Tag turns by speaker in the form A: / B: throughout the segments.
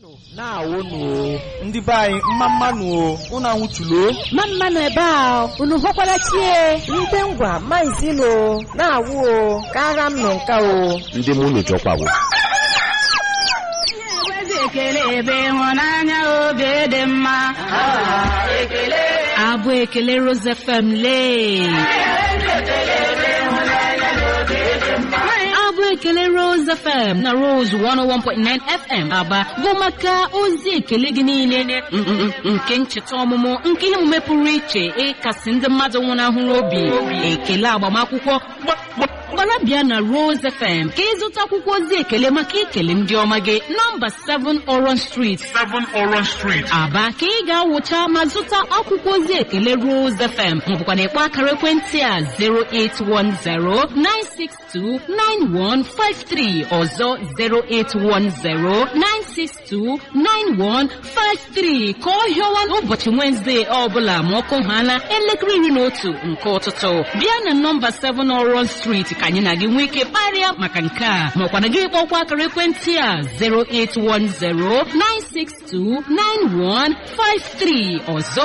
A: na-awụnụ o ndị be anyị mma mmanụ o unu anwụchulo
B: ma mmanụ ebe a unu hụkwara chie
C: ndị ngwa maizinu na-awụ o ka agha m nọ nka o
D: ndị mụ unu chọkwawo
E: ekele ebe ịhụnanya obi dị mma abụ ekele Rose FM lee abụ ekele Rose FM na Rose 101.9 FM aba bụ maka ozi ekele gị niile mm, mm, mm, nke ncheta ọmụmụ nke ihe omume pụrụ iche ịkasị ndị mmadụ nwụnahụrụ obi ekele agbamakwụkwọ gbara bịa na Rose FM ka ịzụta akwụkwọ ozi ekele maka ikele ndị ọma gị nọmba 7 Orange Street
F: 7 Orange Street.
E: Aba ka ị ga-awụcha ma zụta akwụkwọ ozi ekele Rose FM maọbụkwa na ịkpọ akara ekwentị a 08109629153 ọzọ 08109629153 ka ọ hịọwa n'ụbọchị Wednesday ọbụla ma ọkụ ha na elekere iri na otu nke ụtụtụ bịa na nọmba 7 Orange Street ka anyị na gị nwee ike kparịa maka nke a maọkwa na gị kpọkwa akara ekwentị a 08109629153 ọzọ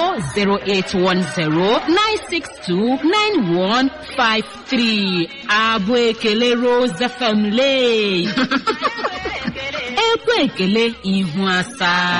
E: 08109629153 abụ ekele Rose FM lee ekwe ekele ihu asaa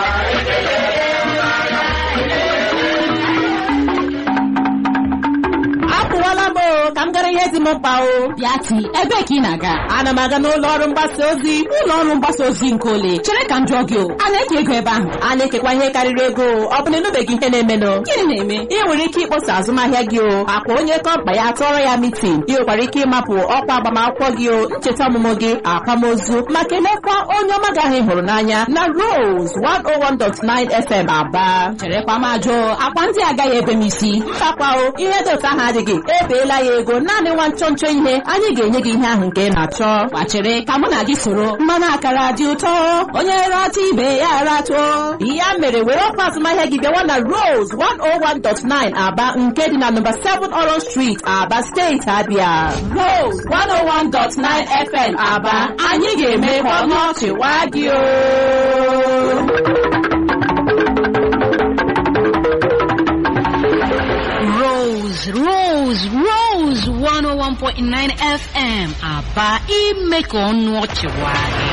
B: apụwala m o ka m gara ihe dị m mkpa o
E: bịati ebe ka ị na-aga
B: ana m aga n'ụlọ ọrụ mgbasa ozi
E: ụlọ ọrụ mgbasa ozi nke ole chere ka m jụọ gị o a na-eke ego ebe ahụ
B: a na-ekekwa ihe karịrị ego ọ bụ na ịnụbeghị ihe na-emenụ
E: gịnị na-eme
B: ị nwere ike ịkpọsa azụmahịa gị o akwa onye kọmpa ya tụọrọ ya mitin ị nwekwara ike ịmapụ ọkwa agbamakwụkwọ gị o ncheta ọmụmụ gị akwamozu ma kelekwa onye ọma gị ahụ ị hụrụ n'anya na Rose 101.9 FM Aba
E: cherekwa m ajụ akwa ndị agaghị ebe m isi
B: mbakwa o ihe dị otu ahụ adịghị ebeela ya ego naanị nwa nchọ nchọ ihe anyị ga-enye gị ihe ahụ nke ị na-achọ
E: gbachere ka mụ na gị soro
B: mmanụ akara dị ụtọ onye rata ibe ya ratụọ ya mere were ọkwa azụmahịa gị bịawa na Rose 101.9 Aba nke dị na nọmba 7 Orange Street Aba steeti Abia Rose 101.9 FM Aba anyị ga-eme ka ọnụ ọchị waa gị o
E: Rose, Rose, Rose 101.9 FM Aba ime ka ọnụ ọchị waa gị